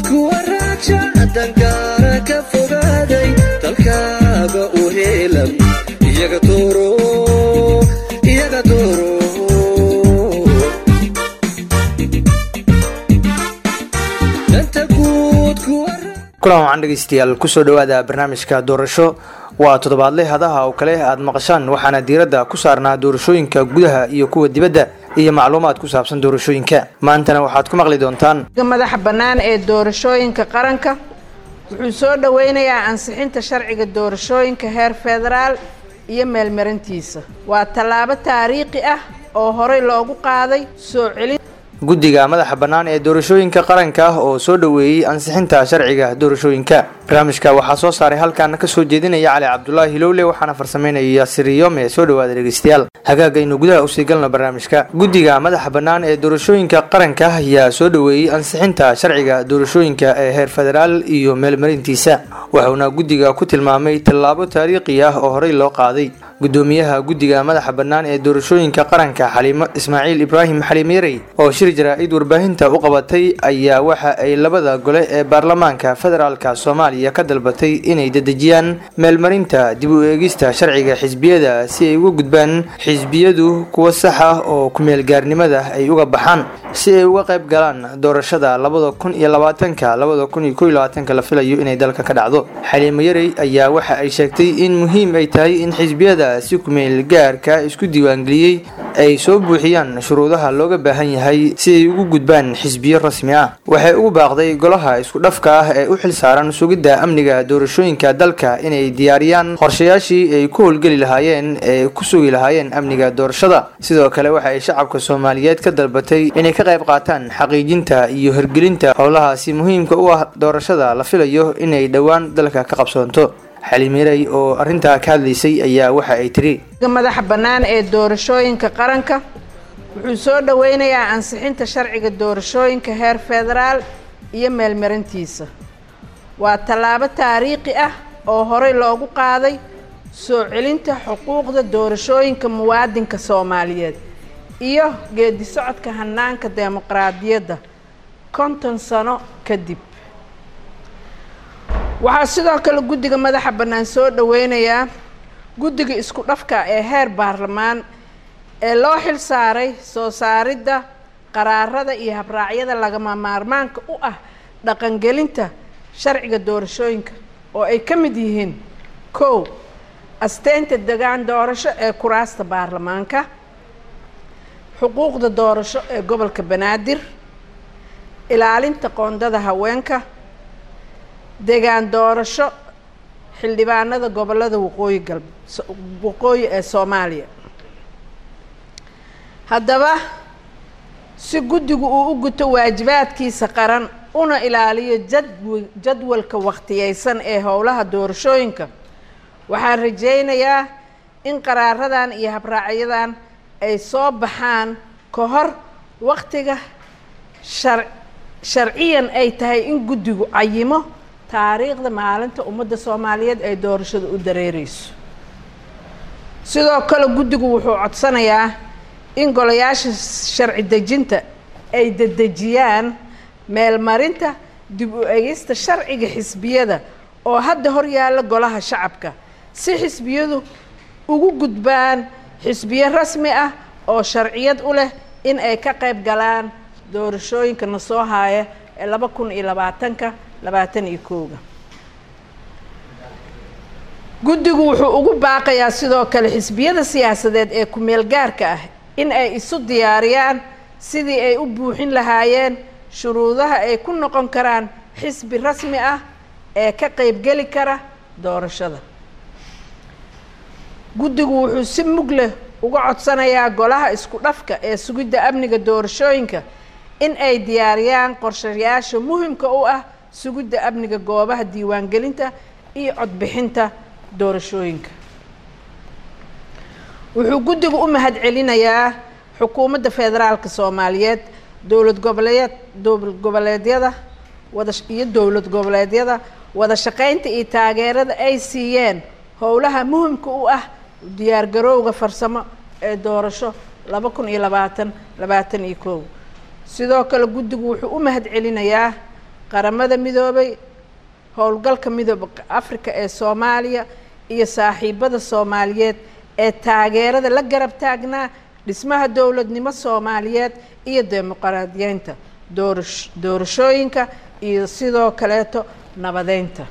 kuwa raaja dangaara ka fogaaday dalkaaga u heelan iyaga dooro iyaga dooro danta guud kuwa kulan wacan dhegeystayaal kusoo dhowaada barnaamijka doorasho waa toddobaadle hadaha oo kale aad maqashaan waxaana diiradda ku saarnaa doorashooyinka gudaha iyo kuwa dibadda iyo macluumaad ku saabsan doorashooyinka maantana waxaad ku maqli doontaan madaxa bannaan ee doorashooyinka qaranka wuxuu soo dhoweynayaa ansixinta sharciga doorashooyinka heer federaal iyo meelmarintiisa waa tallaabo taariikhi ah oo horey loogu qaaday soo celin guddiga madaxa bannaan ee doorashooyinka qaranka ah oo soo dhoweeyey ansixinta sharciga doorashooyinka barnaamijka waxaa soo saaray halkaana kasoo jeedinaya cali cabdulaahi hilowle waxaana farsameynaya yaasir yome soo dhowaada dhegeystayaal hagaagaynu gudaha usii galno barnaamijka guddiga madaxa bannaan ee doorashooyinka qaranka ah ayaa soo dhoweeyey ansixinta sharciga doorashooyinka ee heer federaal iyo meelmarintiisa wuxuuna guddiga ku tilmaamay tallaabo taariikhi ah oo horey loo qaaday gudoomiyaha guddiga madaxa bannaan ee doorashooyinka qaranka xaliimo ismaaciil ibraahim xaliim yarey oo shir jaraa-id warbaahinta u qabatay ayaa waxa ay labada gole ee baarlamaanka federaalka soomaaliya ka dalbatay inay dedejiyaan meelmarinta dib u eegista sharciga xisbiyada si ay uga gudbaan xisbiyadu kuwa sax ah oo ku-meelgaarnimada ay uga baxaan si ay uga qayb galaan doorashada labada kun iyo labaatanka labada kun iyo kow iyo labaatanka la filayo inay dalka ka dhacdo xaliimo yarey ayaa waxa ay sheegtay in muhiim ay tahay in xisbiyada si kumeel gaarka isku diiwaangeliyey ay soo buuxiyaan shuruudaha looga baahan yahay si ay ugu gudbaan xisbiyo rasmi ah waxay ugu baaqday golaha isku dhafka ah ee u xil saaran sugidda amniga doorashooyinka dalka inay diyaariyaan qorshayaashii ay ku howlgeli lahaayeen ee ku sugi lahaayeen amniga doorashada sidoo kale waxa ay shacabka soomaaliyeed ka dalbatay inay ka qayb qaataan xaqiijinta iyo hirgelinta howlahaasi muhiimka u ah doorashada la filayo inay dhowaan dalka ka qabsoonto xalimirey oo arrintaa ka hadlaysay ayaa waxa ay tiri madaxa bannaan ee doorashooyinka qaranka wuxuu soo dhoweynayaa ansixinta sharciga doorashooyinka heer federaal iyo meelmarintiisa waa tallaabo taariikhi ah oo horey loogu qaaday soo celinta xuquuqda doorashooyinka muwaadinka soomaaliyeed iyo geedi socodka hanaanka dimuqraadiyadda konton sano kadib waxaa sidoo kale guddiga madaxa bannaan soo dhoweynayaa guddiga isku dhafka ee heer baarlamaan ee loo xil saaray soo saaridda qaraarada iyo habraacyada lagama maarmaanka u ah dhaqangelinta sharciga doorashooyinka oo ay ka mid yihiin kow asteynta degaan doorasho ee kuraasta baarlamaanka xuquuqda doorasho ee gobolka banaadir ilaalinta qoondada haweenka degaan doorasho xildhibaanada gobolada waqooyi galb waqooyi ee soomaaliya haddaba si guddigu uu u guto waajibaadkiisa qaran una ilaaliyo jadw jadwalka wakhtiyeysan ee howlaha doorashooyinka waxaan rajaynayaa in qaraaradan iyo habraacyadan ay soo baxaan ka hor waktiga shar sharciyan ay tahay in guddigu cayimo taariikhda maalinta ummadda soomaaliyeed ay doorashada u dareereyso sidoo kale guddigu wuxuu codsanayaa in golayaasha sharci dejinta ay dedejiyaan meelmarinta dib u egista sharciga xisbiyada oo hadda hor yaalla golaha shacabka si xisbiyadu ugu gudbaan xisbiyo rasmi ah oo sharciyad u leh in ay ka qayb galaan doorashooyinka na soo haaya ee laba kun iyo labaatanka labaatan iyo kooga guddigu wuxuu ugu baaqayaa sidoo kale xisbiyada siyaasadeed ee ku-meel gaarka ah in ay isu diyaariyaan sidii ay u buuxin lahaayeen shuruudaha ay ku noqon karaan xisbi rasmi ah ee ka qeybgeli kara doorashada guddigu wuxuu si mug leh uga codsanayaa golaha isku dhafka ee sugidda amniga doorashooyinka in ay diyaariyaan qorshayaasha muhimka u ah sugidda amniga goobaha diiwaangelinta iyo codbixinta doorashooyinka wuxuu guddigu u mahad celinayaa xukuumadda federaalka soomaaliyeed dowlad goboleed dowlad goboleedyada wada iyo dowlad goboleedyada wada shaqaynta iyo taageerada ay siiyeen howlaha muhimka u ah diyaargarowga farsamo ee doorasho laba kun iyo labaatan labaatan iyo kow sidoo kale guddigu wuxuu u mahad celinayaa qaramada midoobay howlgalka midooba afrika ee soomaaliya iyo saaxiibada soomaaliyeed ee taageerada la garab taagnaa dhismaha dowladnimo soomaaliyeed iyo dimuqraadiyeynta doorash doorashooyinka iyo sidoo kaleeto nabadeynta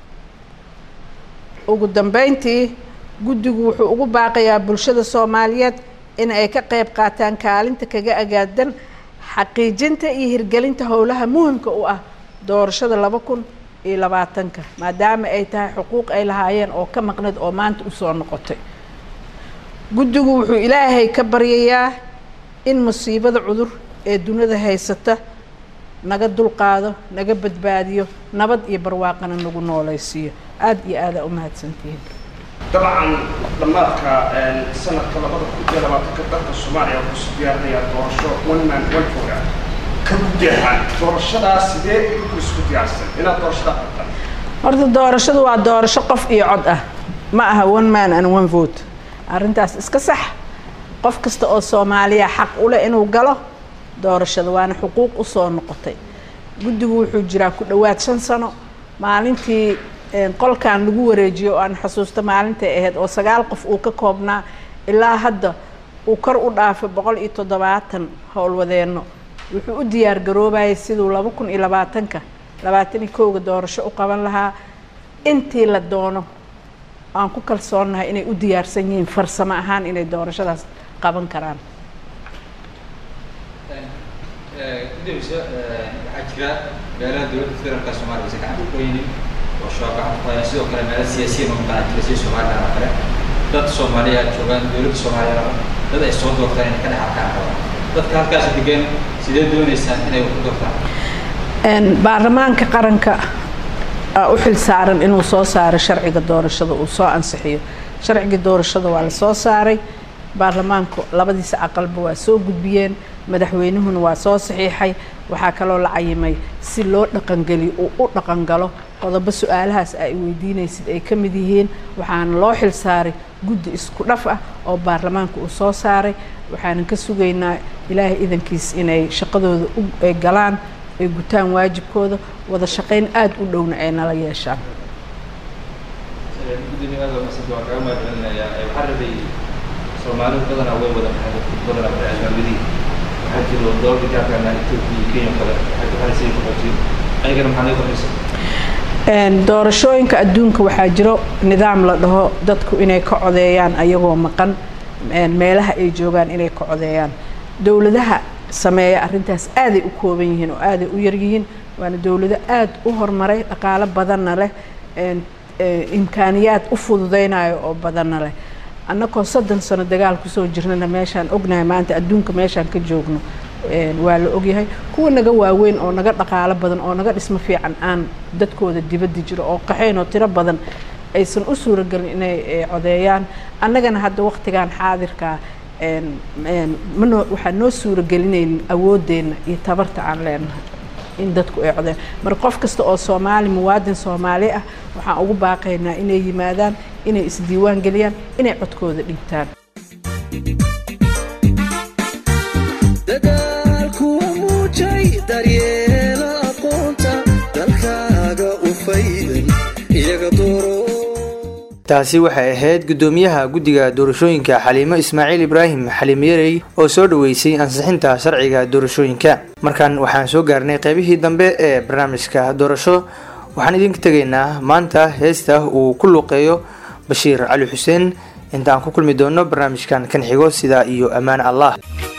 ugu dambeyntii guddigu wuxuu ugu baaqayaa bulshada soomaaliyeed in ay ka qayb qaataan kaalinta kaga agaadan xaqiijinta iyo hirgelinta howlaha muhimka u ah doorashada laba kun iyo labaatanka maadaama ay tahay xuquuq ay lahaayeen oo ka maqnad oo maanta usoo noqotay guddigu wuxuu ilaahay ka baryayaa in musiibada cudur ee dunida haysata naga dulqaado naga badbaadiyo nabad iyo barwaaqana nagu noolaysiiyo aada iyo aadaa u mahadsantihiin dabcan dhammaadka sanadka labada kun iyo labaatanka dalka soomaaliya wuxuu isu diyaarinayaa doorasho one man one vote ah ka gudahaan doorashadaas sidee idinku isku diyaarsan inaad doorashada qabtaan horta doorashadu waa doorasho qof iyo cod ah ma aha one man and one vote arrintaas iska sax qof kasta oo soomaaliya xaq u leh inuu galo doorashada waana xuquuq usoo noqotay guddigu wuxuu jiraa ku dhowaad shan sano maalintii qolkan lagu wareejiyo oo aan xusuusto maalintay ahayd oo sagaal qof uu ka koobnaa ilaa hadda uu kor u dhaafay boqol iyo toddobaatan howlwadeenno wuxuu u diyaar garoobayay siduu laba kun iyo labaatanka labaatan iyo kowga doorasho u qaban lahaa intii la doono aan ku kalsoonnahay inay u diyaarsan yihiin farsamo ahaan inay doorashadaas qaban karaan guddigiisa waxaa jira meelaha dowladda federaalka soomaaliya aysan gacanta ku haynin oo shabaab gacanta ku hayaan sidoo kale meelo siyaasiyiin oo maqan jira sida somaliland oo kale dad soomaaliya joogaan dowladda soomaaliya raba dad ay soo doortaan inay ka dhex arkaan rabaan dadka halkaas degan sidee dooneysaan inay wax ku doortaan baarlamaanka qaranka aa u xil saaran inuu soo saaro sharciga doorashada uu soo ansixiyo sharcigii doorashada waa la soo saaray baarlamaanku labadiisa aqalba waa soo gudbiyeen madaxweynuhuna waa soo saxiixay waxaa kaloo la cayimay si loo dhaqangeliyo uu u dhaqangalo qodobo su-aalahaas ay weydiinaysid ay ka mid yihiin waxaana loo xil saaray guddi isku dhaf ah oo baarlamaanka uu soo saaray waxaanan ka sugaynaa ilaahay idankiis inay shaqadooda ay galaan ay gutaan waajibkooda wada shaqayn aada u dhowna ay nala yeeshaan gudoomiyaada masada waan kaga mahadcelinayaa waxaa rabay soomaalidu badanaa way wada baxday badanaa waxay albaabadii waxaa jiro dowladda gaarkaana ethiopia iyo kenya kale waxay ku xalisay qaxootiyo ayagana maxaa naga qoraysa doorashooyinka adduunka waxaa jiro nidaam la dhaho dadku inay ka codeeyaan ayagoo maqan meelaha ay joogaan inay ka codeeyaan dowladaha sameeya arrintaas aaday u kooban yihiin oo aaday u yaryihiin waana dowlado aada u horumaray dhaqaalo badanna leh imkaaniyaad u fududeynayo oo badanna leh annagoo soddon sano dagaal kusoo jirnana meeshaan ognahay maanta adduunka meeshaan ka joogno waa la ogyahay kuwa naga waaweyn oo naga dhaqaalo badan oo naga dhismo fiican aan dadkooda dibadda jiro oo qaxayn oo tiro badan aysan u suuragelin inay codeeyaan annagana hadda waqtigan xaadirkaa manoo waxaan noo suuragelinaynin awooddeenna iyo tabarta aan leenahay in dadku ay codeen marka qof kasta oo soomaali muwaadin soomaali ah waxaan ugu baaqaynaa inay yimaadaan inay isdiiwaan geliyaan inay codkooda dhiibtaan dadaalkuwa muujay daryeela aqoonta dalkaaga u faydan iyaga dooro taasi waxay ahayd guddoomiyaha guddiga doorashooyinka xaliimo ismaaciil ibraahim xaliim yarey oo soo dhaweysay ansixinta sharciga doorashooyinka markan waxaan soo gaarnay qeybihii dambe ee barnaamijka doorasho waxaan idinka tegaynaa maanta heesta uu ku luuqeeyo bashiir cali xuseen inta aan ku kulmi doono barnaamijkan kan xigo sidaa iyo ammaan allah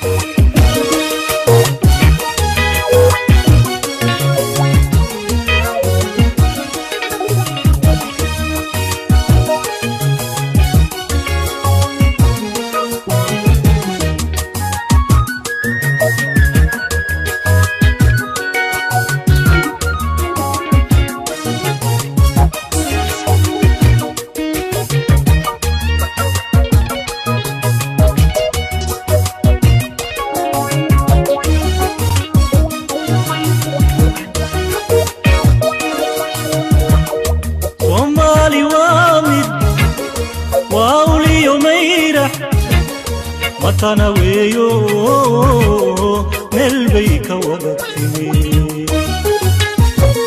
soomaali waa mid waa uliyo mayrax matana weeyo meel bay ka wada timi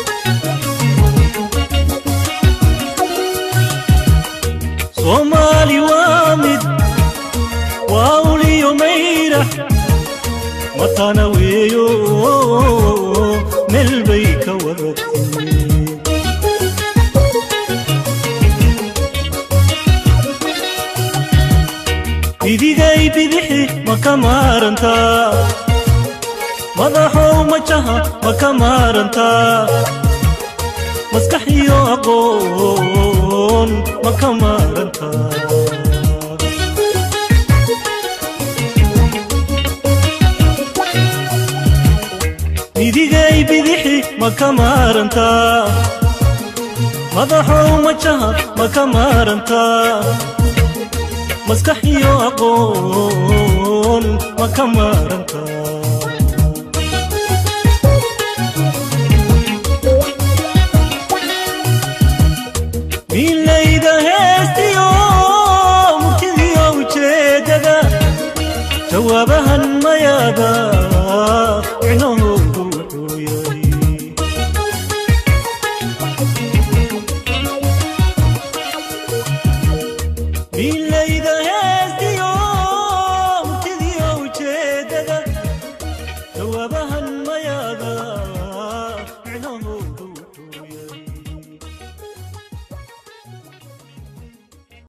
soomaali waa mid waa uliyo mayrax matana weeyo meel bay ka wada timi bidigay bidixi ma ka maarantaa madaxow majaha ma ka maarantaa maskax iyo aqoon ma ka maarantaa midigay bidixi ma ka maarantaa madaxow majaha ma ka maarantaa maskax iyo aqoon ma ka maarantaa milayda heestiyo murtidiyo ujeedada jawaabahan mayaada micnahoodu wuxuu yahay milayda heestiyo murtidiyo ujeedada jawaabahan